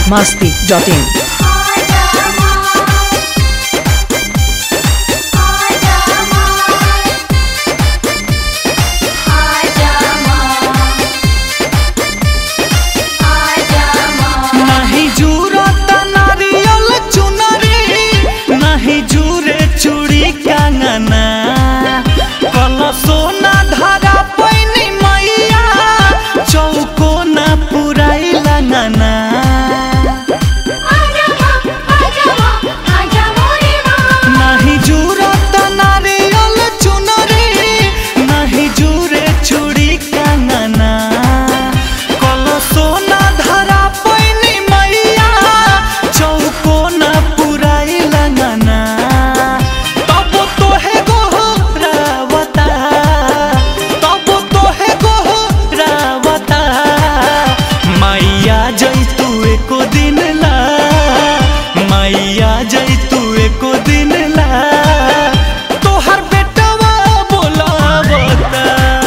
masti dot in. नहीं जूरत नारियल चुनरी नहीं जूरे चूड़ी कंगना कल सोना धारा पैनी मैया चौको न पुराई लगना नहीं जूरत नारियल चुनरी नहीं जूरे चूड़ी कंगना कल सोना धारा पैनी मैया चौको न पुराई लगना तब तो है गोहरावता तब तो है गोहरावता मैया जैतू एको दिन ला मैया जैतू एको दिन ला तोहर बेटवा बोलावता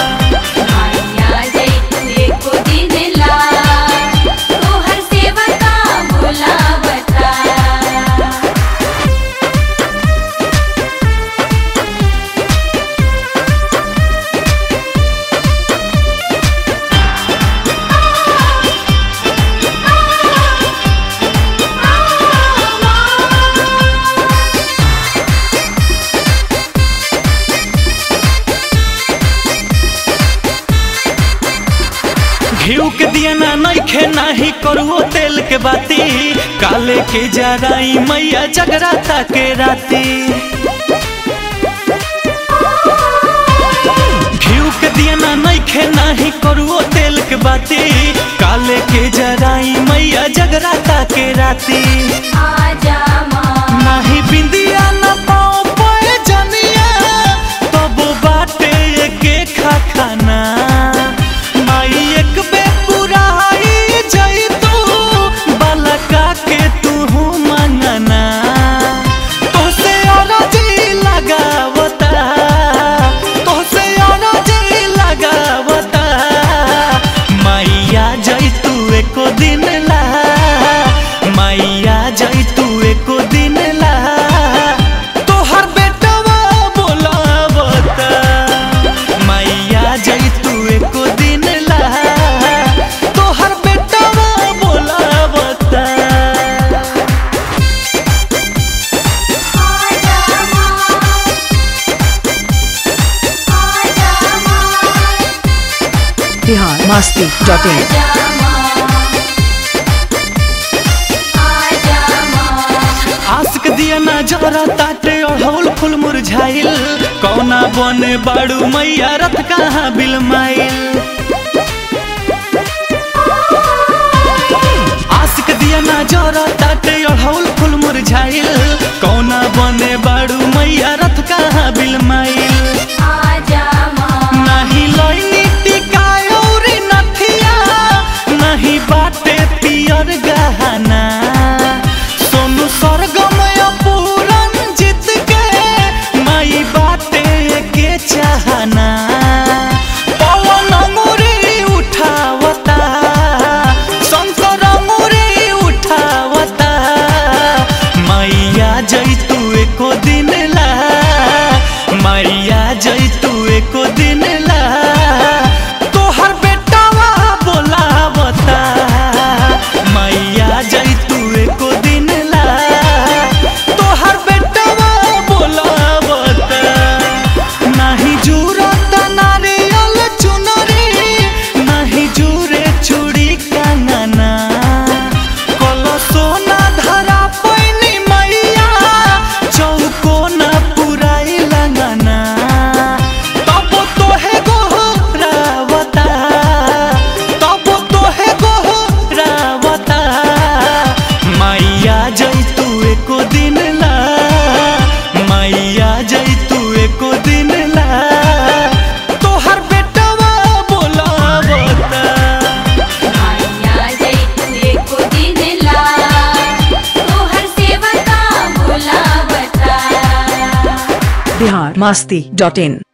घिउ के दिया ना नइखे नाही करुओ तेल के बाती काले के जराई मैया जगराता के राती घिउ के दिया ना नइखे नाही करुओ तेल के बाती काले के जराई मैया जगराता के राती नाही बिंदिया ना पाओ पे जनिया तब बाटे के खा खाना माई एक बे पुराई जई तू बलका के तू मंगना तोसे अरजी लगावता तोसे अरजी लगावता मैया जई तू एको दिन ला मैया जई तू एको दिन ला तोहर बेटवा बोलावता मैया जई तू एको दिन ला तोहर बेटवा बोलावता Bihar masti dot in. आशिक दिया ना जरा ताटे अढ़ौल फूल मुरझाइल कौना बने बाड़ू मैया रथ कहाँ बिलमाइल आशिक दिया ना जरा ताटे अढ़ौल फूल मुरझाइल कौना बने बाड़ू मैया रथ कहाँ बिलमाइल नाही लइनी टिकायोरी नथिया नाही बाटे पियर गहना सोनू स्वर्गम पूरन जीत के माई बाटे के चाहना पवन अंगुरी उठावता शंकर अंगुरी उठावता मैया जैतू एको दिन ला मैया जैतू एको दिन ला तोहर बेटावा बोलावता मैया जैतू एको दिन ला तोहर बेटावा बोलावता नाही जूरत नारियल चुनरी नाही जूरे चूड़ी कंगना कल सोना धरा पैनी मैया चौको न पुराई लगना तब तो है गोहरावता तब तो है गोहरावता मैया जैतू एको दिन ला मैया जैतू एको दिन ला तोहर बेटवा बोलावता Bihar masti dot in.